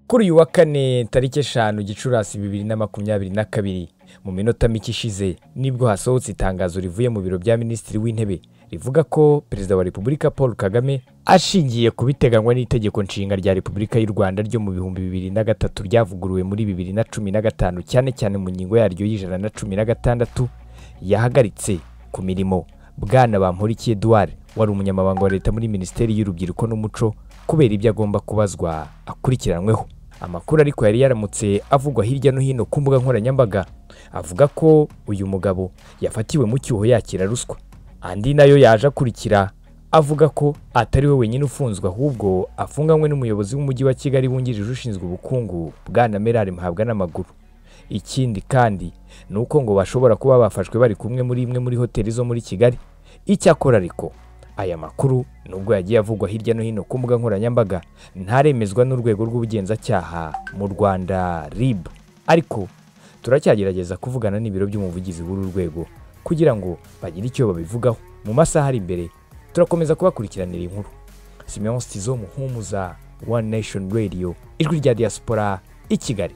kuri uyu wa kane tariki eshanu gicurasi bibiri na makumyabiri na kabiri mu minota mike ishize nibwo hasohotse itangazo rivuye mu biro bya minisitiri w'intebe rivuga ko perezida wa repubulika paul kagame ashingiye ku biteganywa n'itegeko nshinga rya repubulika y'u rwanda ryo mu bihumbi bibiri na gatatu ryavuguruwe muri bibiri na cumi na gatanu cyane cyane mu ngingo yaryo y'ijana na cumi na gatandatu yahagaritse ku mirimo bwana bampurikiye eduard wari umunyamabanga wa leta muri minisiteri y'urubyiruko n'umuco kubera ibyo agomba kubazwa akurikiranweho amakuru ariko yari yaramutse avugwa hirya no hino ku mbuga nkoranyambaga avuga ko uyu mugabo yafatiwe mu cyuho yakira ruswa andi nayo yaje akurikira avuga ko atari we wenyine ufunzwe ahubwo afunganywe n'umuyobozi w'umujyi wa kigali wungirije ushinzwe ubukungu bwana merari muhabwa n'amaguru ikindi kandi ni uko ngo bashobora kuba bafashwe bari kumwe muri imwe muri hoteli zo muri kigali icyakora ariko aya makuru nubwo yagiye avugwa hirya no hino ku mbuga nkoranyambaga ntaremezwa n'urwego rw'ubugenzacyaha mu rwanda rib ariko turacyagerageza kuvugana n'ibiro by'umuvugizi w'uru rwego kugira ngo bagire icyo babivugaho mu masaha ari imbere turakomeza kubakurikiranira inkuru simeon stizo muhumuza one nation radio ijwi rya diaspora i kigali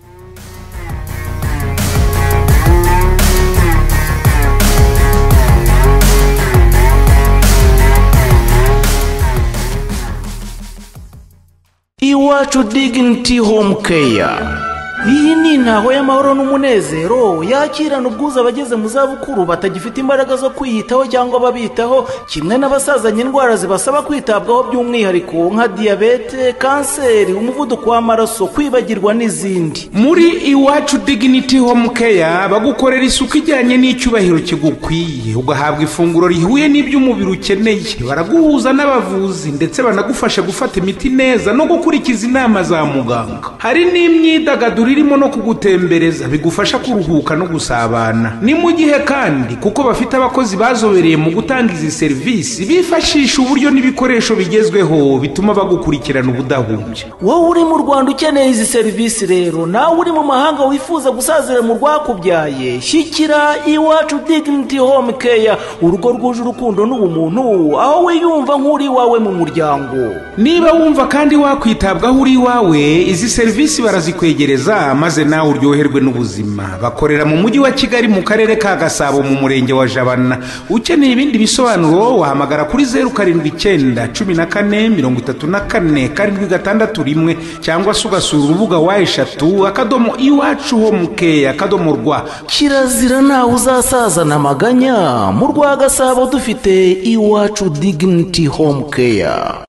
iwacu diginiti home keya iyi ni intaho y'amahoro n'umunezero yakirana ubwuzu abageze mu zabukuru batagifite imbaraga zo kwiyitaho cyangwa ababitaho kimwe n'abasazanye indwara zibasaba kwitabwaho by'umwihariko nka diyabete kanseri umuvuduko w'amaraso kwibagirwa n'izindi muri iwacu diginiti home keya bagukorera isuku ijyanye n'icyubahiro kigukwiye ugahabwa ifunguro rihuye n'ibyo umubiri ukeneye baraguhuza n'abavuzi ndetse banagufasha gufata imiti neza no gukurikiza inama za muganga hari n'imyidagaduro irimo no kugutembereza bigufasha kuruhuka no gusabana ni mu gihe kandi kuko bafite abakozi bazobereye mu gutanga izi serivisi bifashisha uburyo n'ibikoresho bigezweho bituma bagukurikirana ubudahumbya wowe uri mu rwanda ukeneye izi serivisi rero nawe uri mu mahanga wifuza gusazira mu rwakubyaye shyikira iwacu diginiti home keya urugo rwuje urukundo n'ubumuntu aho wiyumva nk'uri iwawe mu muryango niba wumva kandi wakwitabwaho uri iwawe izi serivisi barazikwegereza maze nawe uryoherwe n'ubuzima bakorera mu mujyi wa kigali mu karere ka gasabo mu murenge wa jabana ukeneye ibindi bisobanuro wahamagara kuri zeru karindwi icyenda cumi na kane mirongo itatu na kane karindwi gatandatu rimwe cyangwa se ugasura urubuga wa eshatu akadomo iwacu home keya akadomo rwa kirazira nawe uzasazana amaganya mu rwa gasabo dufite iwacu diginiti home keya